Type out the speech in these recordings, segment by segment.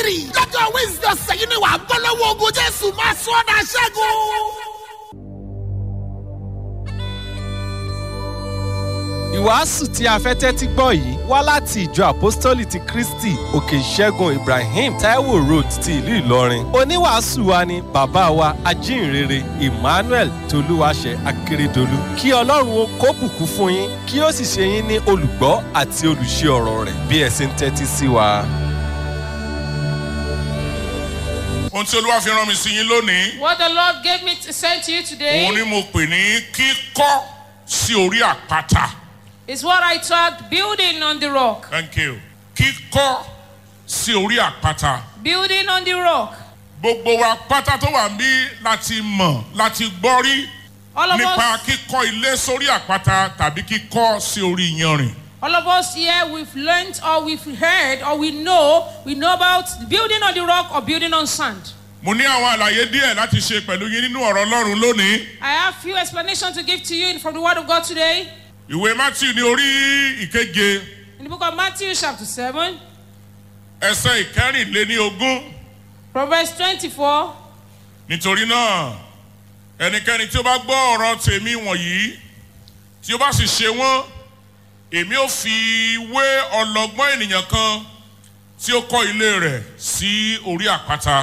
ministry lọ́jọ́ wednesday ọ̀sẹ̀ yìí ni wàá bọ́ lọ́wọ́ ogun jésù máa sọ ọ́ dà ṣẹ́gun. ìwàásù tí a fẹ́ tẹ́tí gbọ́ yìí wá láti ìjọ àpọ́stólì ti kristi òkè ìṣẹ́gun ibrahim taiwo road ti ìlú ìlọrin oníwàásù wa ni bàbá wa ajínrere emmanuel tolúwaṣẹ akérèdọlù kí ọlọ́run ó kó bùkún fún yín kí ó sì ṣe yín ní olùgbọ́ àti olùṣe ọ̀rọ̀ rẹ̀ bí ẹ ṣe ń tẹ́tí sí wa. ohun tí olúwa fi rán mi sí yín lónìí What the Lord gave me to send to you today òun ni mo pè ní kíkọ́ sí orí àpáta is what I taught building on the rock. thank you kíkọ́ sí orí àpáta Building on the rock. gbogbo wa pátá tó wà níbí láti mọ̀ láti gbọ́ rí All of nípa us, kíkọ́ ilé sórí àpáta tàbí kíkọ́ sí orí iyanrìn all of us here, we've learned or we've heard or we know, we know about building on the rock or building on sand. mo ní àwọn àlàyé díẹ̀ láti ṣe pẹ̀lú yín nínú ọ̀rọ̀ ọlọ́run lónìí I have few explanations to give to you from the Word of God today. ìwé matthew ní orí ìkeje In the book of Matthew, chapter 7, ẹsẹ̀ ìkẹrìnléní ogún from verse 24. nítorí náà ẹnikẹ́ni tí ó bá gbọ́ ọ̀rọ̀ tèmi wọ̀nyí tí ó bá sì ṣe wọ́n èmi ò fi wé ọlọ́gbọ́n ènìyàn kan tí ó kọ́ ilé rẹ̀ sí orí àpáta.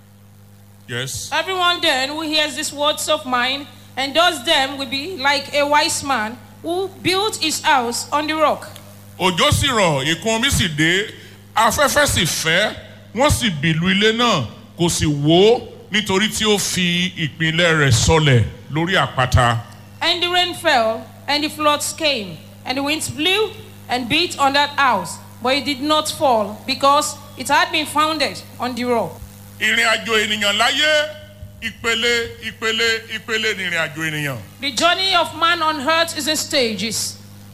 yes. Everyone then who hears these words of mine and does them will be like a wise man who built his house on the rock. òjò sì rọ̀ ìkún omi sì dé afẹ́fẹ́ sì fẹ́ wọ́n sì bìlù ilé náà kò sì wó nítorí tí ó fi ìpínlẹ̀ rẹ̀ sọlẹ̀ lórí àpáta. And the rain fell, and the floods came, and the winds blew and beat on that house, but it did not fall, because it had been founded on the rock. ìrìn àjò ènìyàn láyé ìpele ìpele ìpele ní ìrìn àjò ènìyàn. The journey of man on earth is in stages,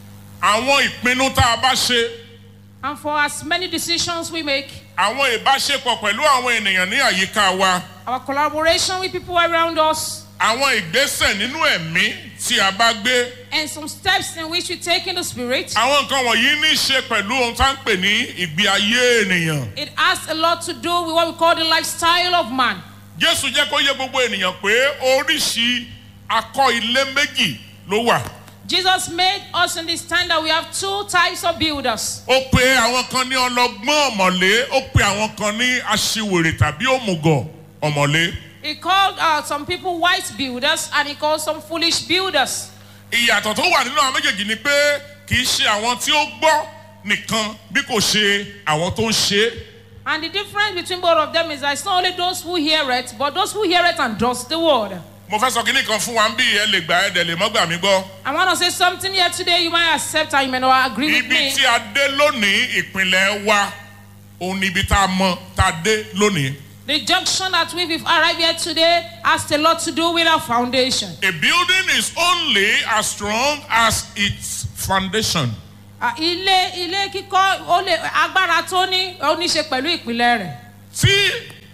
àwọn ìpinnu tá a bá ṣe and for as many decisions we make, àwọn ìbáṣepọ̀ pẹ̀lú àwọn ènìyàn ní àyíká wa our collaboration with people around us, àwọn ìgbésẹ̀ nínú ẹ̀mí tí a bá gbé and some steps in which we take in the spirit, àwọn nǹkan wọ̀nyí ní í ṣe pẹ̀lú ohun tá à ń pè ní ìgbé ayé ènìyàn. it has a lot to do with what we call the lifestyle of man. jésù jẹ́ kó yé gbogbo ènìyàn pé oríṣi akọ ilé méjì ló wà. Jesus made us understand that we have two types of builders. ó pe àwọn kan ní ọlọgbọ́n ọ̀mọ̀lé ó pe àwọn kan ní aṣiwèrè tàbí òmùgọ̀ ọ̀mọ̀lé. He called uh, some people wise builders and he called some foolish builders. ìyàtọ̀ tó wà nínú àwọn méjèèjì ni pé kì í ṣe àwọn tí ó gbọ́ nìkan bí kò ṣe àwọn tó ń ṣe é. And the difference between both of them is that it's not only those who hear it, but those who hear it and does the word. mo fẹ́ sọ kínní kan fún wa ń bí ẹ lè gbà ẹ dẹ̀ lè mọ́ gbà mí gbọ́. I want to say something here today you might accept and you may not agree with ibi me. tí a dé lónìí ìpínlẹ̀ wa òun ni ibi tá a mọ tá a dé lónìí. The junction that we've arrived here today has a lot to do with our foundation. a building is only as strong as its foundation. Uh, ilé ilé kíkọ́ ó lè agbára tó ní ó ní ṣe pẹ̀lú ìpìlẹ̀ rẹ̀. tí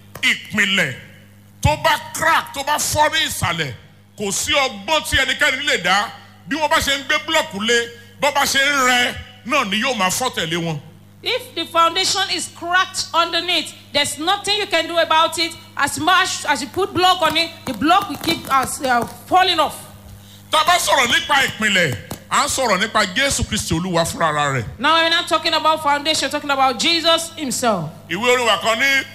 ìpìlẹ̀ tó bá crack tó bá fọ́ ní ìsàlẹ̀ kò sí ọgbọ́n tí ẹnikẹ́ni lè dá bí wọ́n bá ṣe ń gbé búlọ̀kù lé bọ́ bá ṣe ń rẹ náà ni yóò máa fọ́ tẹ̀lé wọn. If the foundation is cracked underneath, there's nothing you can do about it. As much as you put block on it, the block will keep us uh, falling off. tá a bá sọ̀rọ̀ nípa ìpìlẹ̀ à ń sọ̀rọ̀ nípa jésù kristi olúwa fúnra rẹ̀. Now we're not talking about foundation, we're talking about Jesus Himself. ìwé orin wa kan ní